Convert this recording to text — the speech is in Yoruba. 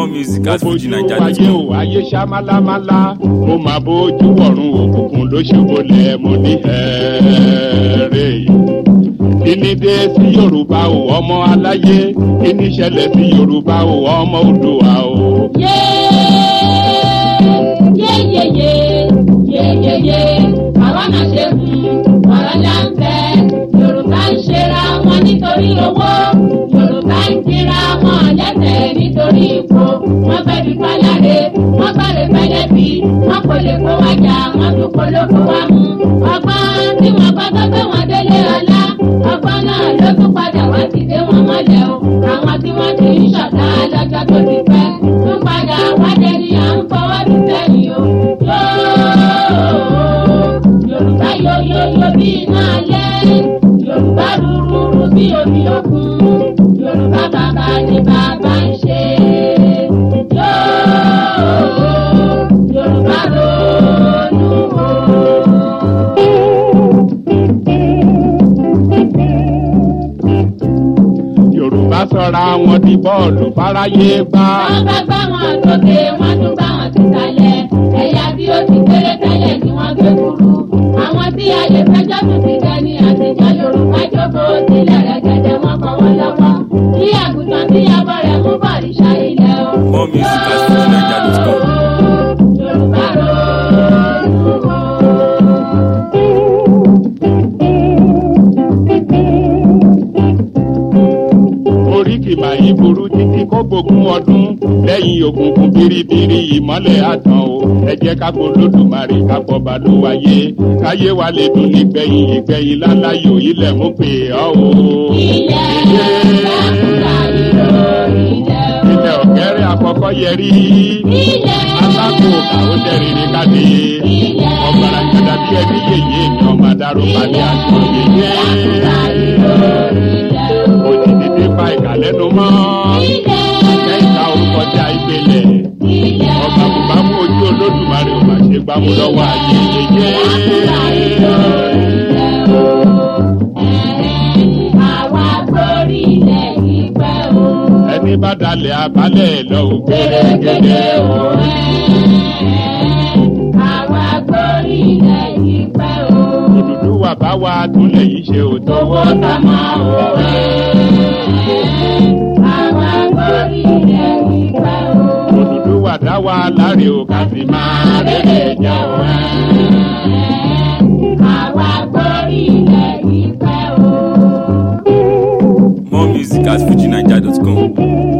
music at bójú fujinaija.com. ayé o ayé ṣá málámálá mo máa bójú ọ̀run òkùnkùn ló ṣubúlẹ̀ mo ní ẹ̀ẹ́rẹ́ kíní dé sí yorùbá o ọmọ aláyé kíní ṣẹlẹ̀ sí yorùbá o ọmọ òdùwà o. yeyeye yeyeye àwa náà ṣe fún ọ̀rọ̀ láǹfẹ̀ yorùbá ń ṣera wọn nítorí owó yorùbá ń kíra wọn lẹ́sẹ̀ nítorí ipò wọ́n fẹ́ fi páláre wọ́n fẹ́rẹ̀ fẹ́lẹ́ bí wọ́n kò lè kó wájà wọ́n tún kó lóko wá mú ọgbọ́n tí wọ́n gbọ́ tó gbé wọn délé ọlá ọgbọ́n náà ló tún padà wá ti dé wọn mọ́lẹ̀ o àwọn tí wọ́n ti ń ṣọ̀tá lọ́jọ́ tó ti pẹ́ tún padà wá dẹni à ń fọwọ́ sí sẹ́yìn o yóò yorùbá yóyóyó bí iná alẹ́ yorùbá rúrúrú bí omi òkun yorùbá bàbá ni bàbá ń ṣe yóò yorùbá ronú o. yorùbá sọra wọn di bọ́ọ̀lù fáráyé gbá. wọ́n bá gbá wọn sókè wọ́n tún gbá wọn sísàlẹ̀ ẹ̀yà tí ó ti kéré tẹ́lẹ̀ ni wọ́n gbé kúrú. àwọn tí a lè fẹjọ́ tún ti jẹ ní àtijọ́ yorùbá jókòó sílẹ̀ rẹ̀gẹ̀dẹ̀ wọn kọ́ wọn lọ́wọ́. bí àgùntàn tí abọ́ rẹ̀ mú bọ̀rìṣà ilẹ̀ o. More music at fujinaija.com. yorùbá ronú o. oríkì màyí burú títí kó gbógun ọdún lẹ́yìn òkùnkùn biribiri ìmọ́lẹ̀ àtàn o ẹ jẹ́ ká kó lódùmarè ká pọ̀ balùwàyé káyé wa lè dùn nígbẹ̀yìn ìgbẹ̀yìn láláyò ilẹ̀ ń pè ọ́ o. ilẹ̀ lákùúrà ìlò ilẹ̀ o. ilẹ̀ ọ̀kẹ́rẹ́ àkọ́kọ́ yẹrí ilẹ̀ alákò kàó dẹ́rìnrì káde ilẹ̀ ọ̀gbàrà gbẹdà bí ẹbí yèyé mi ọmọ adarò balẹ̀ àti òyèyé lákùúrà ìlò ilẹ̀ o. òjì dídé pa ìkàlẹ́nu mọ́ ẹ̀kẹ́ ìka orúkọ tí a ìgbélẹ̀ ọba bùbámu ojú olódùmarè ò máa ṣe gbámú lọ́wọ́ ayé yèyé. ẹni bá dalẹ̀ abalẹ̀ lọ ò gbẹ̀rẹ̀gẹ̀dẹ̀ o. òdùdú wà bá wa túnlẹ̀ yìí ṣe ò tọwọ́ tọmọ o. òdùdú wà dá wa láre ò kà sí máa rere jà o. More music at fujinaija.com.